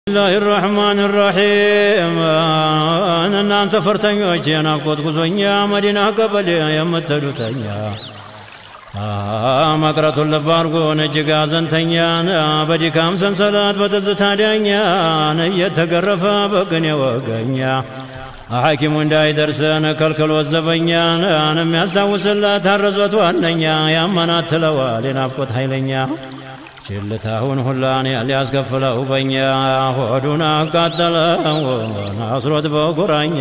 الله الرحمن الرحيم እናንተ ፈርተኞች የናፍቆት ጉዞኛ መዲና ቀበሌ የምትሄዱተኛ መቅረቱን ልብ አድርጎን እጅግ አዘንተኛን በድካም ሰንሰለት በትዝታ ዳኛን እየተገረፈ በቅኔ ወገኛ ሐኪሙ እንዳይደርሰን ከልክሎ ዘበኛን የሚያስታውስለት አረዞት ዋነኛ ያመናት ትለዋል የናፍቆት ኃይለኛ ችልታውን ሁላን ሊያስከፍለው በኛ ሆዱን አቃጠለው አስሮት በቁራኛ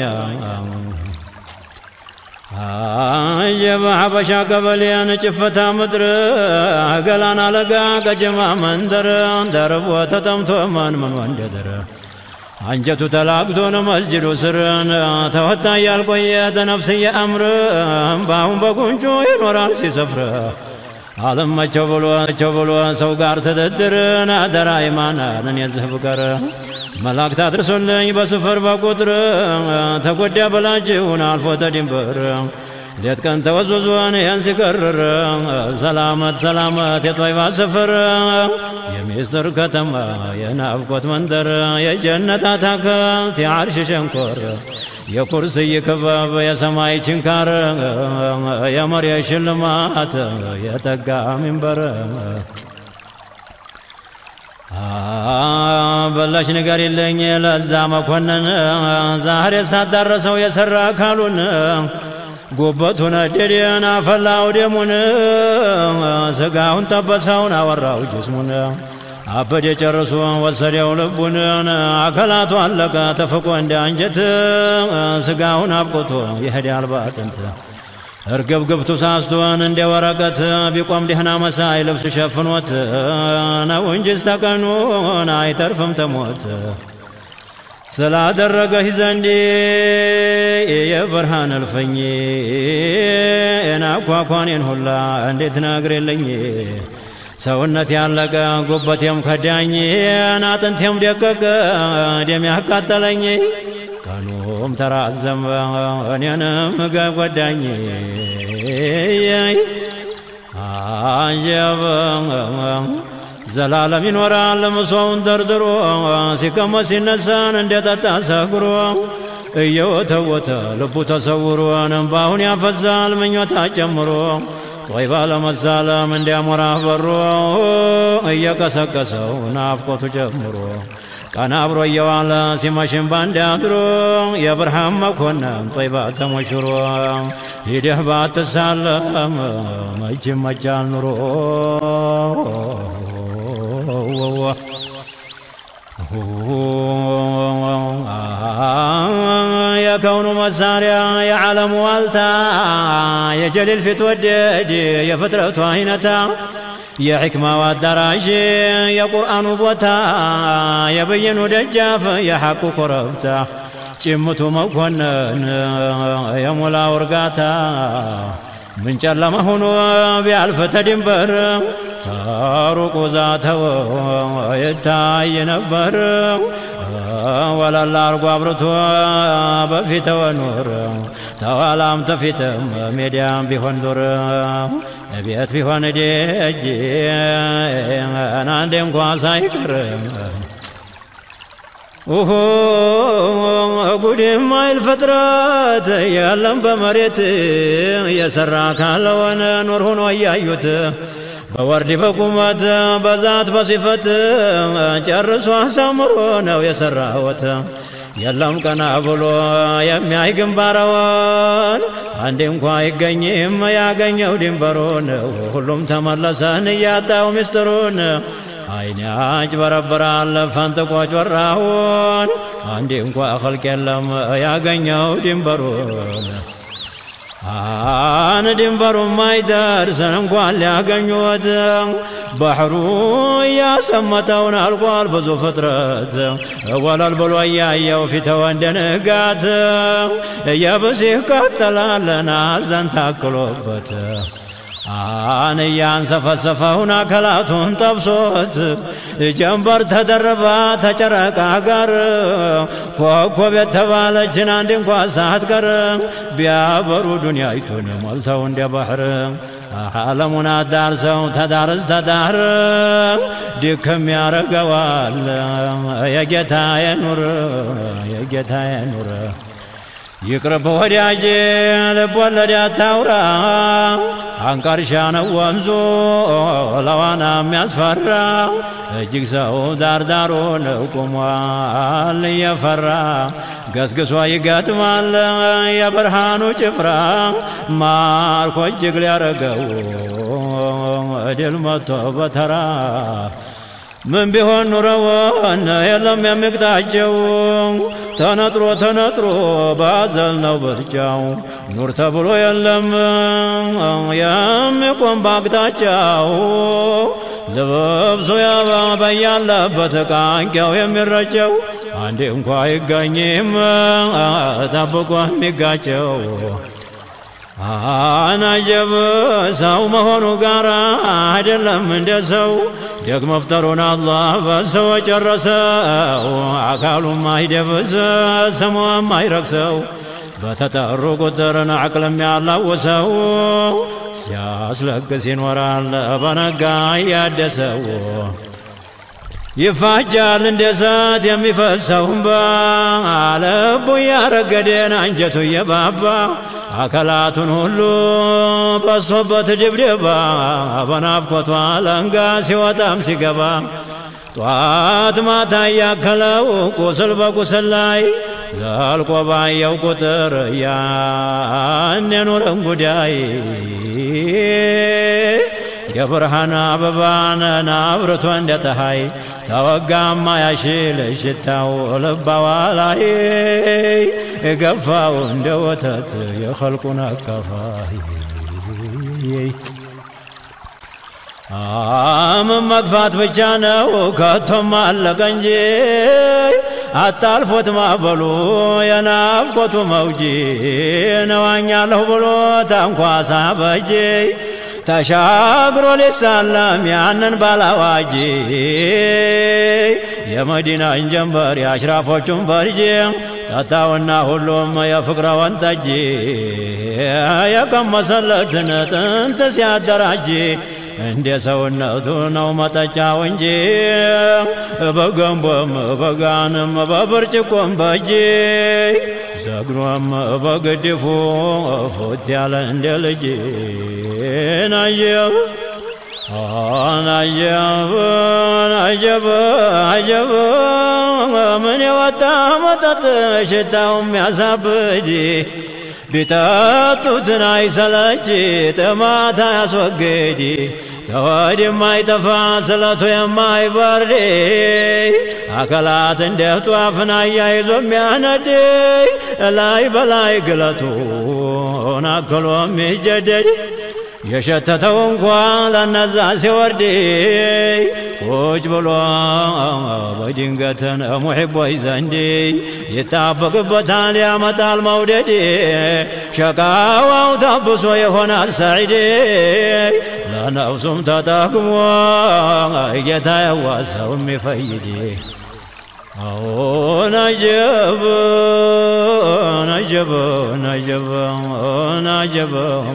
የበሐበሻ ቀበሌን ጭፈታ ምድር ገላን አለጋ ቀጀማ መንደር ደርቦ ተጠምቶ ማን ምን ወንደድር አንጀቱ ተላግቶን መስጅዱ ስርን ተወታ ያልቆየ ተነፍስየ አምር በአሁን በጉንጩ ይኖራል ሲሰፍር አለመቸው ብሎ ቸው ብሎ ሰው ጋር ትድድርን አደራ ይማናንን የዝህ ብቀር መላእክት አድርሶልኝ በስፍር በቁጥር ተጎዳ በላጅውን አልፎ ተድንበር ሌት ቀን ተወዝወዞን ያን ሲቀርር ሰላመት ሰላመት የጦይባ ስፍር የሚስጥር ከተማ የናፍቆት መንደር የጀነት አታክልት የዓርሽ ሸንኮር የኩርስይ ክበብ የሰማይ ችንካር የመሬት ሽልማት የጠጋ ሚንበር በላሽ ነገር የለኝ ለዛ መኮንን ዛሬ ሳዳረሰው የሰራ አካሉን ጉበቱን ነደደን አፈላው ደሙን ስጋውን ጠበሰውን አወራው ጅስሙን አበደ ጨርሶ ወሰደው ልቡን አካላቱ አለቀ ተፍቆ እንደ አንጀት ስጋውን አብቁቶ ይሄዳል ባጥንት እርግብግብቱ ሳስቶን እንደ ወረቀት ቢቆም ደህና መሳይ ልብስ ሸፍኖት ነው እንጂ ስተቀኑን አይተርፍም ተሞት ስላደረገህ ዘንድ የብርሃን እልፈኝ ናኳኳኔን ሁላ እንዴት ነግር የለኝ ሰውነት ያለቀ ጉበቴም ከዳኝ አጥንቴም ደቀቀ ደም ያቃጠለኝ ቀኑም ተራዘመ እኔንም ጎዳኝ አጀበ ዘላለም ይኖራል ምሶውን ደርድሮ ሲቀመጥ ሲነሳን እንደጠጣ ሰክሮ እየወተወተ ልቡ ተሰውሮ እንባውን ያፈዛል ምኞታ ጨምሮ ጦይባ ለመሳለም እንዲያሞራ በሮ እየቀሰቀሰው ናፍቆቱ ጀምሮ ቀን አብሮ እየዋለ ሲመሽም ባንድ አድሮ የብርሃን መኮንን ጦይባ ተሞሽሮ ሂደህ ባትሳለም መች መቻል ኑሮ የከውኑ መሳሪያ የዓለሙ ዋልታ የጀሊል ፊት ወደድ የፍጥረቱ አይነታ የሕክማው አዳራሽ የቁርአኑ ቦታ የበየኑ ደጃፍ የሐቁ ኮረብታ ጭምቱ መኮንን የሞላው እርጋታ ምን ጨለማ ሆኖ ቢያልፍ ተድንበር ተሩቁ ዛተው ይታይ ነበር ወለላ አርጎ አብርቶ በፊተወ ኑር ተኋላም ተፊትም ሜዲያም ቢሆን ዱር ቤት ቢሆን ደጅ አንዴ እንኳ ሳይቀር ኦሆ ጉድም አይል ፍጥረት የለም በመሬት የሰራ ካለሆነ ኑር ሆኖ እያዩት በወርድ በቁመት በዛት በሲፈት ጨርሶ አሳምሮ ነው የሰራወት የለም ቀና ብሎ የሚያይ ግንባረውን አንዴ እንኳ አይገኝም ያገኘው ድንበሩን ሁሉም ተመለሰን እያጣው ምስጢሩን አይኔ አጭበረብራል ፈንጥቆ ጮራውን አንዴ እንኳ ኸልቅ የለም ያገኘው ድንበሩን አን ድንበሩ ማይደርሰን እንኳን ሊያገኙት ባህሩ እያሰመጠውን አልቋል ብዙ ፍጥረት ወለል ብሎ እያየው ፊተው እንደ ንጋት የብሲህ ቀጠላለን አዘን ታክሎበት አን እያንሰፈሰፈውን አካላቱን ጠብሶት ጀንበር ተደርባ ተጨረቃ ጋር ኮከብ የተባለችን አንድ እንኳ ሳትቀር ቢያበሩ ዱንያይቱን ሞልተው እንደ ባህር ዓለሙን አዳርሰው ተዳርስ ተዳር ድክም ያረገዋል የጌታዬ ኑር የጌታዬ ኑር ይቅርብ ወዳጄ ልብ ወለድ አታውራ አንቀርሻ ነው ወንዙ ለዋና የሚያስፈራ እጅግ ሰው ዳርዳሩን ቁሟል እየፈራ ገስግሶ ይገጥማል የብርሃኑ ጭፍራ ማርኮ እጅግ ሊያረገው ድል መጥቶ በተራ ምን ቢሆን ኑረውን የለም የሚቅጣቸው ተነጥሮ ተነጥሮ ባዘል ነው ብርጫው ኑር ተብሎ የለም የሚቆም ባቅጣጫው ልብሱ በያለበት ቃንቂያው የሚረጨው አንዴ እንኳ አይገኝም ጠብቆ የሚጋጨው አናጀብ ሰው መሆኑ ጋር አይደለም እንደ ሰው ደግ መፍጠሩን አላህ በሰው ጨረሰው። አካሉም አይደብስ ስሙም አይረክሰው በተጠሩ ቁጥርን አቅልም ያላውሰው ሲያስለግስ ይኖራል በነጋ እያደሰው ይፋጃል እንደ እሳት የሚፈሰው እምባ ልቡ እያረገደን አንጀቱ እየባባ አካላቱን ሁሉ በሶበት ድብድባ በናፍቆቷ አለንጋ ሲወጣም ሲገባ ጧት ማታ እያከለው ቁስል በቁስል ላይ ዘልቆ ባየው ቁጥር ያን የኑርን ጉዳይ የብርሃን አበባን አብርቶ እንደ ፀሐይ ተወጋማ ያሽል ሽታው ልባዋ ላይ ገፋው እንደ ወተት የኸልቁን አካፋይ አምን መግፋት ብቻ ነው ከቶም አለቀ እንጂ አታልፎት ማበሉ የናፍቆቱ መውጂ ነዋኛለሁ ብሎ ታንኳሳ በጄ ተሻግሮ ሊሳለም ያንን ባላዋጂ የመዲናን ጀንበር የአሽራፎቹን ፈርጅ ጠጣውና ሁሉም የፍቅረ ወንጠጅ የቀመሰለትን ጥንት ሲያደራጅ እንደ ሰውነቱ ነው መጠጫው እንጂ በገንቦም በጋንም በብርጭቆም በእጅ ዘግኖም በግድፉ ፎት ያለ እንደ ልጅ ናየው ናየብ ናጀብ አጀብ ምን የወጣ መጠጥ ሽታው የሚያሳብድ ቢጠጡትን አይሰለች ጥማት አያስወግድ ተወድ የማይጠፋ ስለቱ የማይበርድ አካላት እንደ ጧፍን አያይዞ የሚያነድ ላይ በላይ ግለቱን አክሎ የሚጀደድ የሸተተው እንኳ ለነዛ ሲወርድ ቁጭ ብሎ በድንገትን ሙሒቦይ ዘንድ ይጣበቅበታል ያመጣል መውደድ ሸቃዋው ታብሶ ይሆናል ሰዒድ ለነፍሱም ተጠቅሞ ጌታ ያዋሰው የሚፈይድ ነጀብ ነጀብ ነጀብ ነጀብ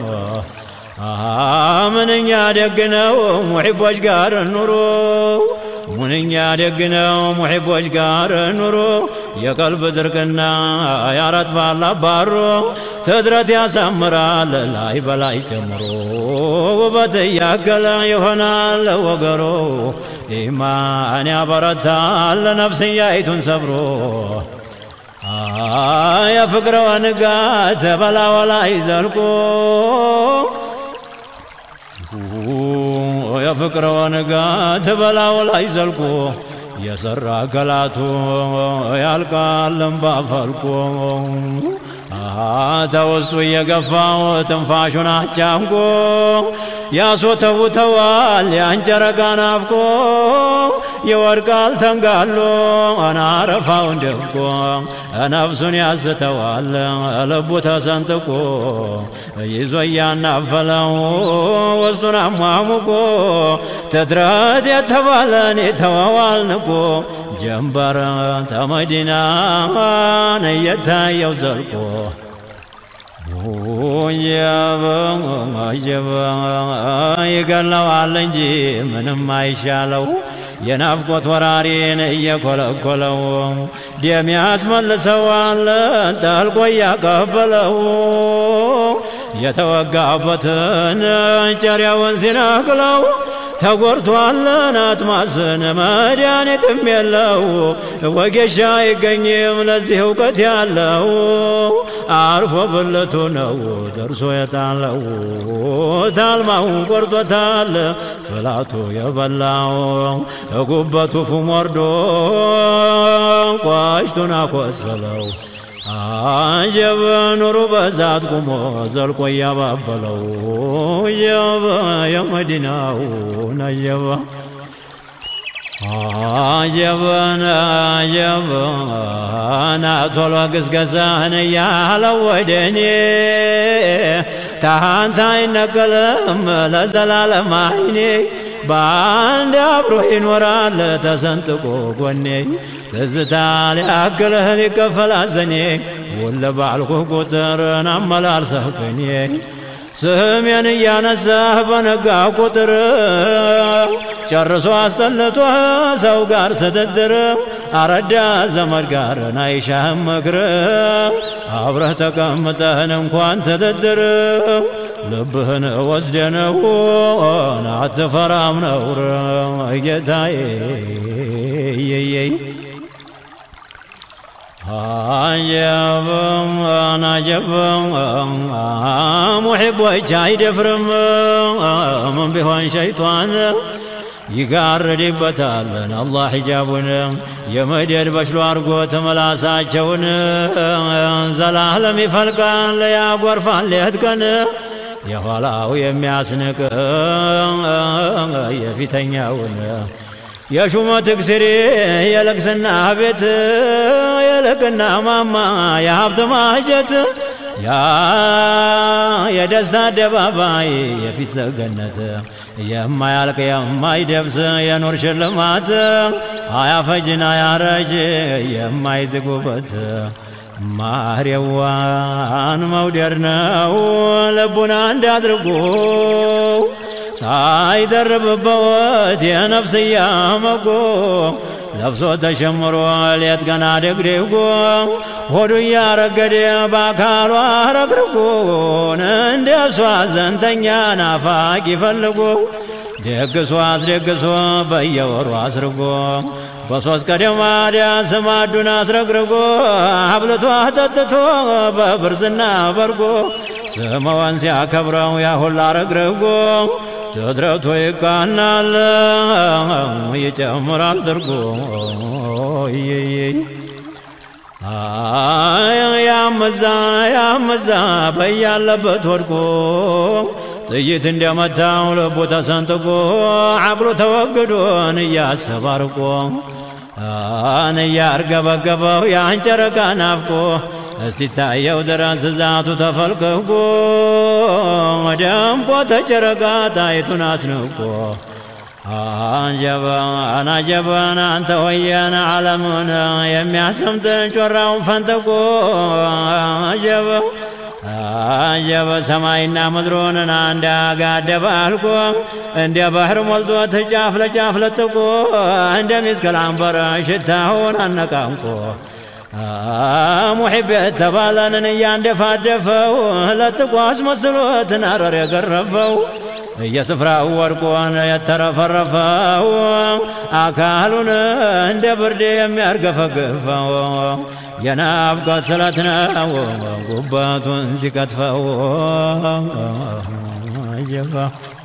ምንኛ ደግ ነው ሙሒቦች ጋር ኑሮ ምንኛ ደግ ነው ሙሒቦች ጋር ኑሮ የቀልብ ድርቅና ያረጥባል አባሮ ትድረት ያሳምራል ላይ በላይ ጨምሮ ውበት እያገለ ይሆናል ወገሮ ኢማን ያበረታል ነፍስያይቱን ሰብሮ የፍቅረ ንጋት በላዋ ላይ ዘልቆ የፍቅረ ንጋት በላው ላይ ዘልቆ የሰራ ገላቱ ያልቃል እምባ ፈልቆ ተውስጡ እየገፋው ትንፋሹን አጫምቆ ያስወተውተዋል ያንጨረቃ ናፍቆ ይወድቃል ተንጋሎ አናረፋውን ደፍቆ ነፍሱን ያስተዋል ልቡ ተሰንጥቆ ይዞ እያናፈለው ውስጡን አሟሙቆ ትድረት የተባለን የተወዋል ንቆ ጀንበር ተመዲናን እየታየው ዘልቆ ይገለዋል እንጂ ምንም አይሻለው የናፍቆት ወራሪን እየኮለኮለው ደም ያስመልሰዋል ጠልቆ እያቀበለው የተወጋበትን ጨሪያውን ሲነቅለው ተጎርቷለን አጥማስን መድኃኒትም የለው ወጌሻ አይገኝም ለዚህ እውቀት ያለው አርፎ ብልቱ ነው ደርሶ የጣለው ታልማው ቆርጦታል ፍላቱ የበላው ጉበቱ ፉም ወርዶ ቋሽቱን አቆሰለው አጀበ ኑሩ በዛት ቁሞ ዘልቆ እያባበለው የበ የመዲናው ነየበ አጀበን አጀበን ቶሎ ግስገሳህን እያለው ወደ እኔ ታንታ አይነቀልም ለዘላለም አይኔ በአንድ አብሮ ይኖራል ተሰንጥቆ ጎኔ ትዝታ ሊያክልህ ሊከፈል አዘኔ ውል ባልኩህ ቁጥርን አመላልሰህ ቅኔ ስሜን እያነሳህ በነጋ ቁጥር ጨርሶ አስጠልቶ ሰው ጋር ትድድር አረዳ ዘመድ ጋር ናይሻህም እግር አብረህ ተቀምጠህን እንኳን ትድድር ልብህን ወስደነው አትፈራም ነውር ጌታዬ የየይ አጀብም አናጀብም ሙሒቦች አይደፍርም ምን ቢሆን ሸይጧን ይጋርድበታልን አላህ ሒጃቡን የመደድ በሽሎ አርጎ ተመላሳቸውን ዘላለም ይፈልቃል ያጎርፋል ሌት ቀን የኋላው የሚያስንቅ የፊተኛውን የሹመት እግስሪ የልቅስና ቤት የልቅና ማማ የሀብት ማጀት ያ የደስታ አደባባይ የፊት ሰገነት የማያልቅ የማይደብስ የኑር ሽልማት አያፈጅን አያረጅ የማይዝጉበት ማርየዋን መውደድ ነው ልቡን አንድ አድርጎ ሳይደርብበት የነፍስያ መጎ ለብሶ ተሸምሮ ሌት ገና ደግዴጎ ሆዱ እያረገደ በአካሏ ረግርጎን እንደ እሷ ዘንተኛ ናፋቂ ፈልጎ ደግሶ አስደግሶ በየወሩ አስርጎ በሶስት ቀደማዲያ ስማዱን አስረግርጎ አብልቶ አጠጥቶ በብርዝና በርጎ ስመወን ሲያከብረው ያሁላ ረግርጎ ትድረቱ ይቃናል ይጨምራል ትርጎ ያመዛ ያመዛ በያለበት ወድቆ ጥይት እንደመታው ልቡ ተሰንጥቆ አቅሉ ተወግዶን እያሰባርቆ አን እያርገበገበው ያን ጨረቃ ናፍቆ እስቲታየው ድረስ ዛቱ ተፈልቅቆ ደምቆ ተጨረቃ ጣይቱን አስንቆ አንጀበን አጀበን አንተ ወየን ዓለምን የሚያሰምጥን ጮራውን ፈንጥቆ አጀበ አጀበ ሰማይና ምድሩንን አንድ አጋደበ አልቆ እንደ ባህር ሞልቶት ጫፍ ለጫፍ ለጥቆ እንደ ሚስክል አንበረ ሽታውን አነቃንቆ ሙሒብ የተባለንን እያንደፋደፈው ለጥቆ አስመስሎት ናረር የገረፈው የስፍራው ወድቆን የተረፈረፈው አካሉን እንደ ብርድ የሚያርገፈግፈው የናፍቆት ስለት ነው ጉበቱን ሲቀጥፈው አጀባ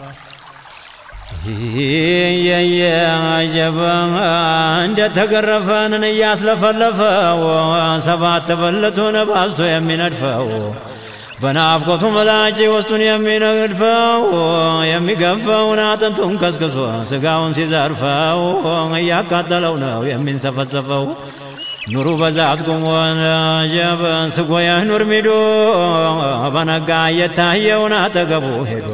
የየ አጀባ እንደተገረፈንን እያስለፈለፈው ሰባት ብልቱን ባዝቶ የሚነድፈው በናፍቆቱ መላጭ ውስጡን የሚነድፈው የሚገፈውን አጥንቱን ከስክሶ ስጋውን ሲዘርፈው እያቃጠለው ነው የሚንሰፈሰፈው ኑሩ በዛት ቁሞን ጀበን ስጎየህ ኑር ሚዶ በነጋ እየታየውን አጠገቡ ሄዶ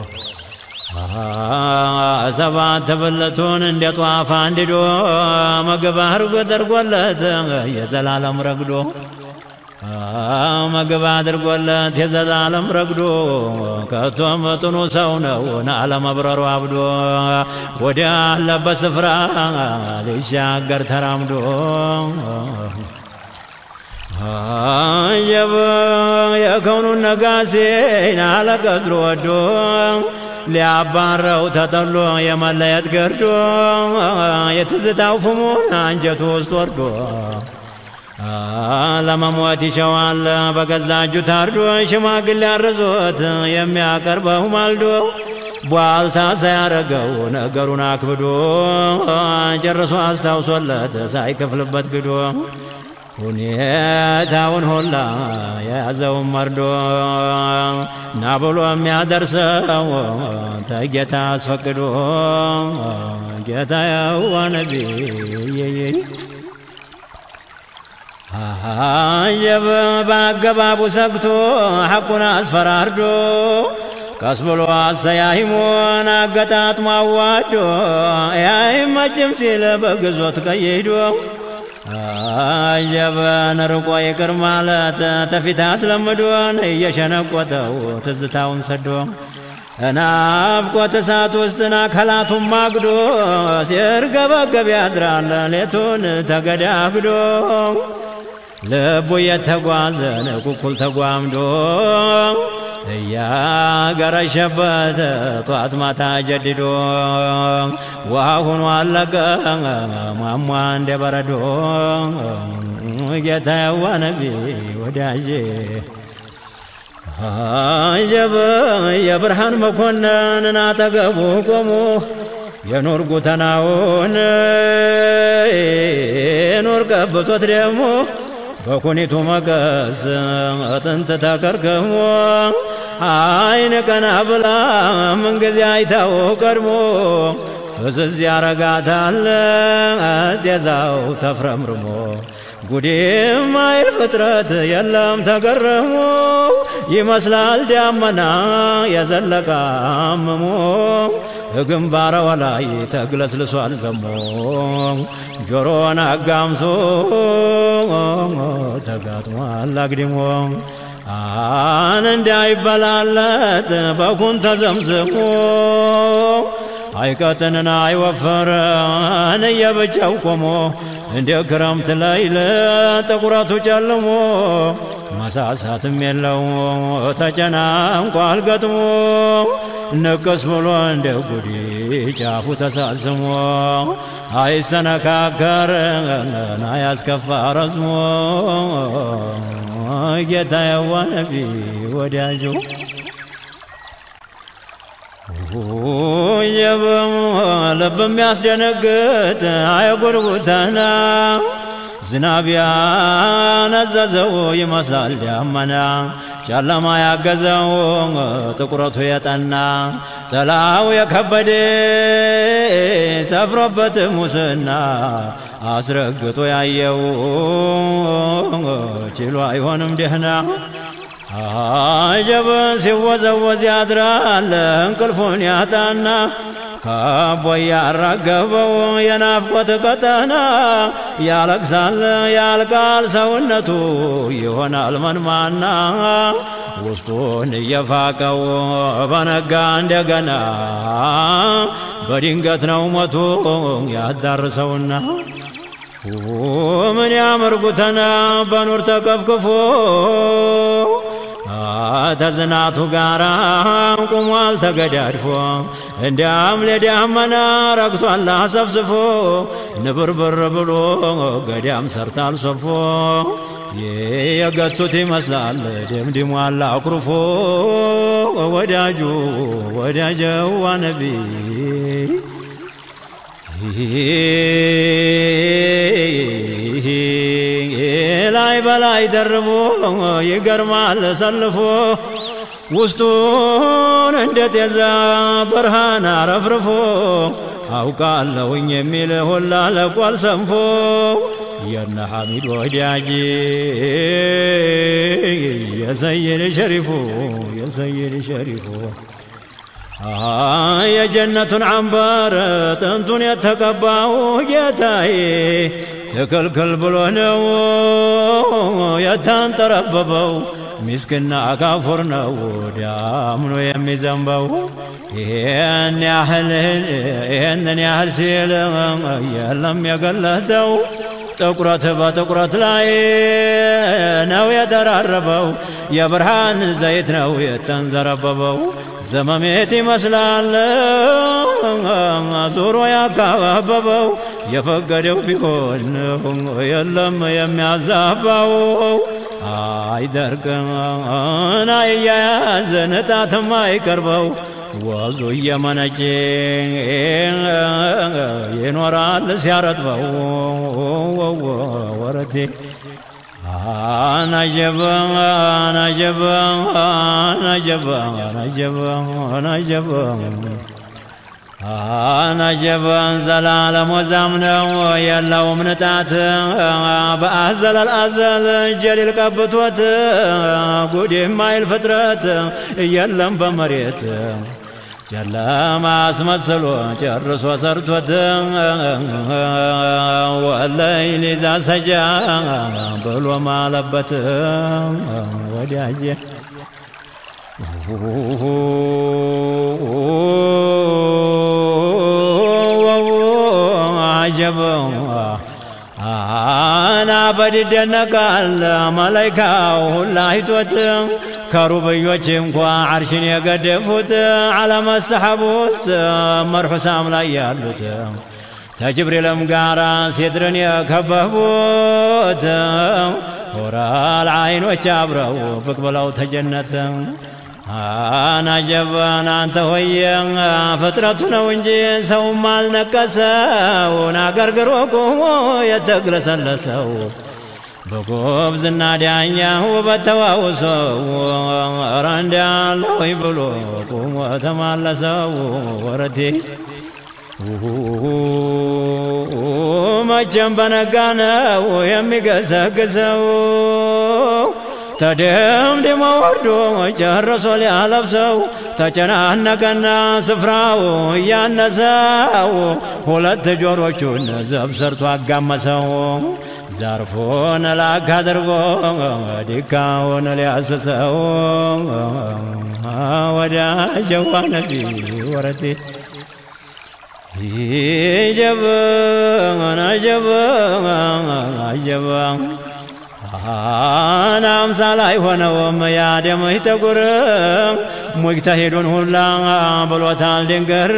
ሰባት ብልቱን እንደ ጧፍ አንድዶ ምግብ አርጎ ተርጎለት የዘላለም ረግዶ ምግብ አድርጎለት የዘላለም ረግዶ ከቶ መጥኑ ሰው ነው አለመብረሩ አብዶ ወደ አለበት ስፍራ ሊሻገር ተራምዶ አየበ የከውኑን ነጋሴን አለቀድሮ ወዶ ሊያባረው ተጠሎ የመለየት ገርዶ የትዝታው ፍሙን አንጀቱ ውስጥ ወርዶ ለመሞት ይሸዋል በገዛ እጁ ታርዶ ሽማግሌ አርዞት የሚያቀርበው ማልዶ ቧልታ ሳያረገው ነገሩን አክብዶ ጨርሶ አስታውሶለት ሳይከፍልበት ግዶ ሁኔታውን ሁላ የያዘውን መርዶ ና ብሎ የሚያደርሰው ተጌታ አስፈቅዶ ጌታ የዋ ነቢ አየበ በአገባቡ ሰግቶ ሐቁን አስፈራርዶ ቀስ ብሎ አሰያይሞን አገጣጥሞ አዋዶ ያይመችም ሲል በግዞት ቀይዶ አየበን ርቆ ይቅር ማለት ተፊት አስለምዶን እየሸነቆተው ትዝታውን ሰዶ ናፍቆት እሳት ውስጥን አካላቱን ማግዶ ሲርገበገብ ያድራል ሌቱን ተገዳግዶ ልቡ እየተጓዘን ኩኩል ተጓምዶ እያገረሸበት ጧት ማታ ጀድዶ ውሃ ሆኖ አለቀ ሟሟ እንደ በረዶ ጌታ የዋ ነቢ ወዳጄ አጀበ የብርሃን መኮንንን አጠገቡ ቆሞ የኑር ጉተናውን ኑር ቀብቶት ደግሞ በኩኒቱ መቀስ አጥንት ተከርከሞ አይን ቀና ብላ ምንጊዜ አይታው ቀድሞ ፍዝዝ ያረጋታል ጤዛው ተፍረምርሞ ጉዴም አይል ፍጥረት የለም ተገረሞ ይመስላል ዳመና የዘለቀ አምሞ ግንባረዋ ላይ ተግለስልሷል ዘሞ ጆሮን አጋምሶ ተጋጥሟል አግድሞ አን እንዳይበላለት በኩን ተዘምዝሞ አይቀጥንን አይወፈረን እየብቻው ቆሞ እንደ ክረምት ሌይል ጥቁረቱ ጨልሞ መሳሳትም የለው ተጨናንቋል ገጥሞ ንቅስ ብሎ እንደ ጉዲ ጫፉ ተሳስሞ አይሰነካከርን አያስከፋ ረዝሞ ጌታ የዋ ነቢ ወዳጁ ልብ የሚያስደነግጥ አየጎርጉተና ዝናብ ያነዘዘው ይመስላል ዳመና ጨለማ ያገዘው ጥቁረቱ የጠና ጥላው የከበደ ሰፍሮበት ሙስና አስረግጦ ያየው ችሎ አይሆንም ደህና አጀብን ሲወዘወዝ ያድራል እንቅልፉን ያጣና ከቦ ያራገበው የናፍቆት ቀጠና ያለቅሳል ያልቃል ሰውነቱ ይሆናል መንማና ውስጡን እየፋቀው በነጋ እንደገና በድንገት ነው ሞቱ ያዳርሰውና ምን ያምር ጉተና በኑር ተከፍክፎ ተዝናቱ ጋራ ቁሟል ተገዳድፎ እንዲያም ለዳመና ረግቷል አሰፍስፎ ንብርብር ብሎ ገዳም ሰርታል ሰፎ የገቱት ይመስላል ደምድሟል አኩርፎ ወዳጁ ወዳጀዋ ነቢ ላይ በላይ ደርቦ ይገርማል ሰልፎ ውስጡን እንደ ጤዛ ብርሃን አረፍርፎ አውቃለሁኝ የሚል ሁላ ለቋል ሰንፎ የነ ሐሚድ ወዳጅ የሰይድ ሸሪፉ የሰይድ ሸሪፉ የጀነቱን አንበር ጥንቱን የተቀባው ጌታዬ ትክልክል ብሎ ነው የተንጠረበበው ሚስክና ካፉር ነው ዳምኖ የሚዘንበው ይህን ያህል ይህንን ያህል ሲል የለም የገለጠው ጥቁረት በጥቁረት ላይ ነው የተራረበው የብርሃን ዘይት ነው የተንዘረበበው ዘመሜት ይመስላል ዙሮ ያካባበበው የፈቀደው ቢሆን የለም የሚያዛባው አይደርቅም አይያያዝ ንጣትም አይቀርበው ወዙ እየመነጨ ይኖራል ሲያረጥበው ወረቴ አናጀበ አናጀበ አናጀበ አናጀበ አናጀበ አናጀበን ዘላለም ወዛም ነው የለውም ንጣት በአዘለል አዘል ጀሊል ቀብቶት ጉድ የማይል ፍጥረት የለም በመሬት ጨለማ አስመስሎ ጨርሶ ሰርቶት ወለይል ዛ ሰጃ ብሎ ማለበት ወዳጄ አጀበ አና በድደነቃል መላይካው ሁላ አይቶት ከሩብዮች እንኳ ዓርሽን የገደፉት ዓለመ ሰሐብ ውስጥ መርሑሳም ላይ ያሉት ተጅብሪልም ጋራ ሴድርን የከበቡት ሆራል አይኖች አብረው ብቅ ብለው ተጀነት አናጀበን አንተ ሆየ ፍጥረቱ ነው እንጂ ሰውም አልነቀሰውን አገርግሮ ቆሞ የተግለሰለሰው በጎብዝና ዳኛ ውበት ተዋውሰው ኧረ እንዳለሆይ ብሎ ቁሞ ተማለሰው ወረቴ መቼም በነጋ ነው የሚገሰግሰው ተደምድሞ ወርዶ ጨርሶ ሊያለብሰው ተጨናነቀና ስፍራው እያነሰው ሁለት ጆሮቹን ዘብ ሰርቶ አጋመሰው ዘርፎን ላክ አድርጎ ዲካውን ሊያስሰው ወዳጀዋ ነቢ ወረቴ ይጀበን አጀበን አጀበን አና አምሳል አይሆነውም ያደምህ ጠጉር ሙጅተሂዱን ሁላ ብሎታል ድንገር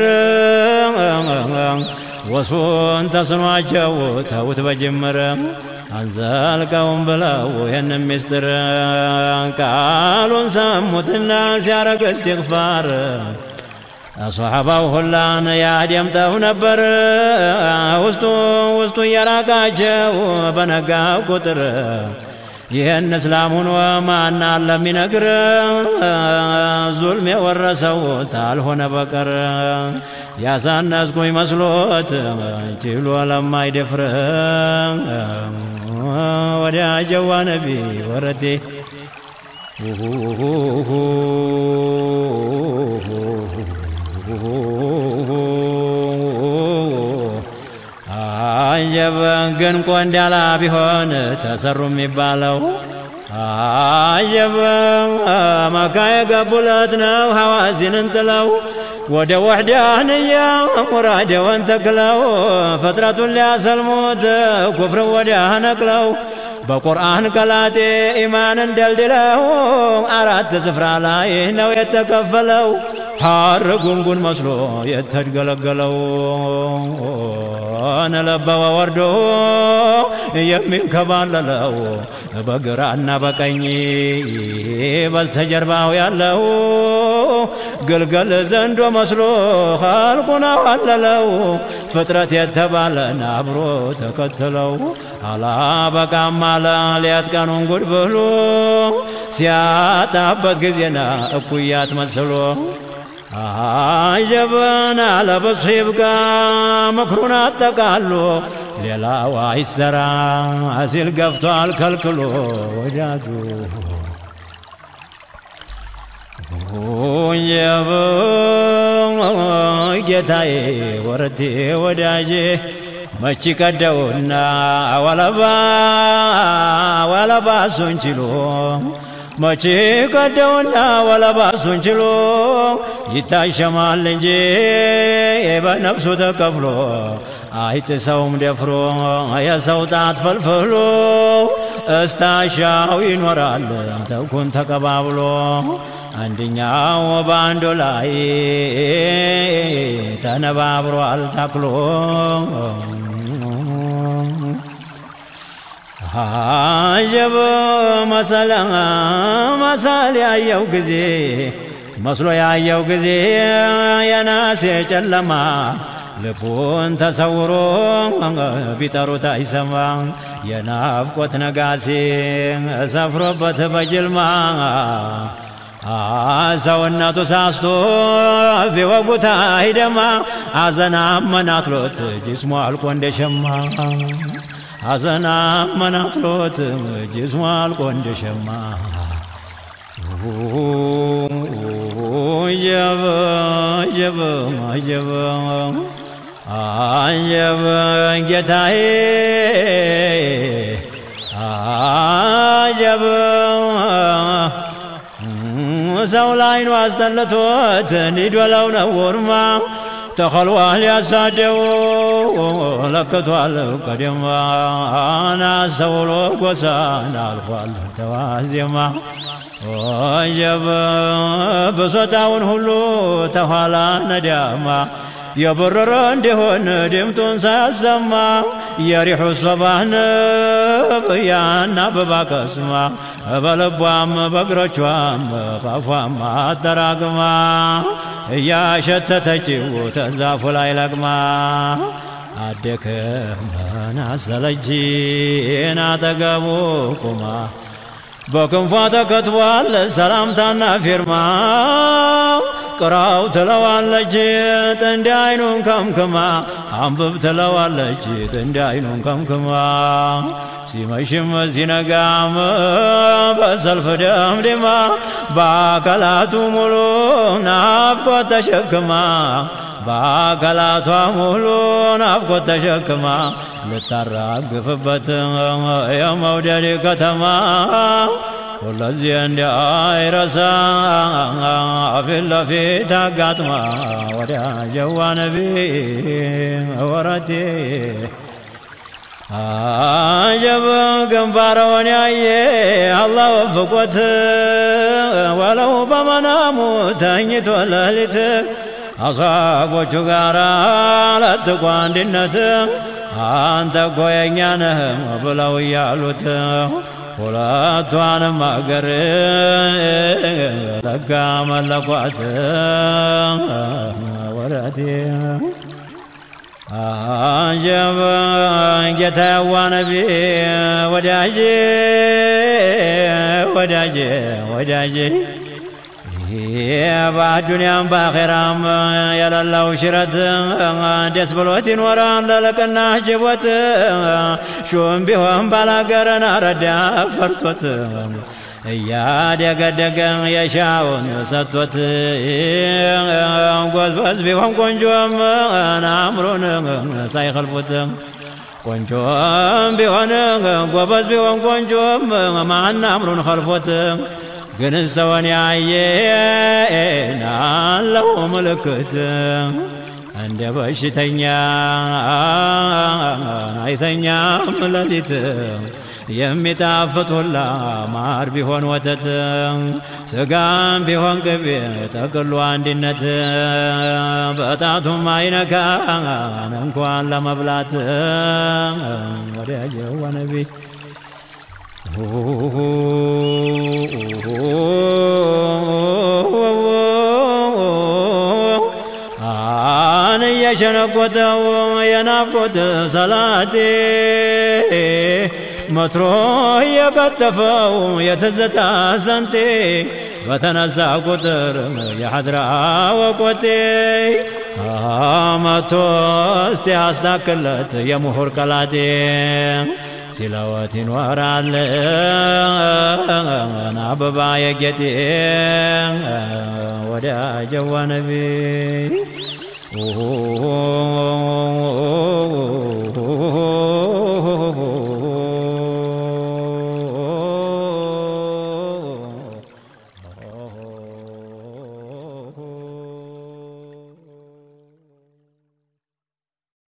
ወሱን ተስኗቸው ተውት በጅምር አንዘልቀውም ብለው ይህን ምስጢር ቃሉን ሰሙትና ሲያረግ እስትግፋር አስሓባው ሁላን ያደምጠው ነበር ውስጡ ውስጡ እየራቃቸው በነጋ ቁጥር ይህን እስላም ሁኖ ማና ለሚነግር ዙልም የወረሰው ታልሆነ በቀር ያሳነስኩኝ መስሎት ችሎ ለማይደፍር ወዳጀዋ ነቢ ወረቴ አየበን ግን ቆንዳላ ቢሆን ተሰሩ የሚባለው አየበን መካ የገቡለት ነው ሐዋዚንን ጥለው ወደ ወሕዳንያ ሙራደወን ተክለው ፍጥረቱን ሊያሰልሙት ኩፍርን ወዲያ ነቅለው በቁርአን ቀላጤ ኢማንን ደልድለው አራት ስፍራ ላይ ነው የተከፈለው ሐር ጉንጉን መስሎ የተድገለገለው ነለበወ ወርዶ የሚንከባለለው በግራና በቀኝ በስተጀርባው ያለው ግልገል ዘንዶ መስሎ ኸልቁን አዋለለው ፍጥረት የተባለን አብሮ ተከትለው አላበቃም አለ ሌት ቀኑን ጉድ ብሎ ሲያጣበት ጊዜና እኩያት መስሎ አጀበን አለበሱ ይብቃ ምክሩን አጠቃሎ ሌላው አይሰራ ሲል ገፍቷል ከልክሎ ወዳጁ ጀበ ጌታዬ ወረቴ ወዳጄ መች ቀደውና ወለባ ወለባ እሱን ችሎ መቼ ቀደውና ወለባ እሱን ችሎ ይታሸማል እንጂ በነፍሱ ተከፍሎ አይጥሰውም ደፍሮ የሰው ጣት ፈልፍሎ እስታሻው ይኖራል ተኩን ተቀባብሎ አንድኛው በአንዱ ላይ ተነባብሯል ታክሎ አጀብ መሰለ መሰል ያየው ጊዜ መስሎ ያየው ጊዜ የናሴ ጨለማ ልቡን ተሰውሮ ቢጠሩት አይሰማ የናፍቆት ነጋሴ ሰፍሮበት በጅልማ ሰውነቱ ሳስቶ ቢወጉት አይደማ አዘና መናትሎት ጅስሙ አልቆ እንደሸማ አዘና መናትሎት ጅስሙ አልቆ እንደሸማ አጀብ አጀብ አጀብ አጀብ ጌታዬ አጀብ ሰው ላይኑ አስጠልቶት እንዲዶለው ነው ወርማ ተኸልዋል ያሳደው ለክቷል ቀደማ ናስተውሎ ጎሳን አልፏል ተዋዜማ ወጀብ ብሶታውን ሁሉ ተኋላ ነዳማ የበረረ እንዲሆን ድምጡን ሳያሰማ የሪሑ ሶባህ ንብ ያን አበባ ቀስማ በልቧም በእግሮቿም ባፏም አጠራቅማ እያሸተተችው ተዛፉ ላይ ለቅማ አደከመን አሰለችን አጠገቡ ቁማ በክንፏ ተከትቧል ሰላምታና ፊርማ ቅራው ትለዋለች ጥንድ አይኑን ከምክማ አንብብ ትለዋለች ጥንድ አይኑን ከምክማ ሲመሽም ሲነጋም በሰልፍ ደምድማ በአካላቱ ሙሉ ናፍቆት ተሸክማ በአካላቷ ሙሉ ናፍቆት ተሸክማ ልታራግፍበት የመውደድ ከተማ ሁለዚህ እንዳይረሳ ፊት ለፊት አጋጥማ ወዳጀዋ ነቢ ወረቴ አጀብ ግንባረውን ያየ አላህ ወፍቆት ወለው በመናሙ ተኝቶ ሌሊት አሳቦቹ ጋር ለጥቆ አንድነት አንተ እኮ የእኛ ነህ ብለው እያሉት ሁለቷንም አገር ለጋ መለኳት ወረቴ አጀብ ጌታዋ ነቢ ወዳጄ ወዳጄ ወዳጄ በአዱንያም በአኼራም የሌለው ሽረት ደስ ብሎት ይኖራል ለልቅና ጅቦት ሹም ቢሆን ባላገረን አረዳ ፈርቶት እያደገደገ የሻውን ሰጥቶት ጎዝበዝ ቢሆን ቆንጆም አእምሮን ሳይኸልፉት ቆንጆም ቢሆን ጎበዝ ቢሆን ቆንጆም ማን አእምሮን ኸልፎት ግን ሰውን ያየ ናለው ምልክት እንደ በሽተኛ አይተኛም ሌሊት የሚጣፍጥ ሁላ ማር ቢሆን ወተት ስጋም ቢሆን ቅቤ ጠቅሎ አንድነት በጣቱም አይነካን እንኳን ለመብላት ወዳጀዋ ነቢ አን እየሸነቆተው የናፍቆት ሰላቴ መትሮ የቀጠፈው የትዝታ ሰንቴ በተነሳ ቁጥር የሐድራ ወቆቴ መቶ እስቲ አስታክለት የምሁር ቀላቴ ሲለወት ይኖራል አበባ የጌጤ ወዳጀዋ ነቢ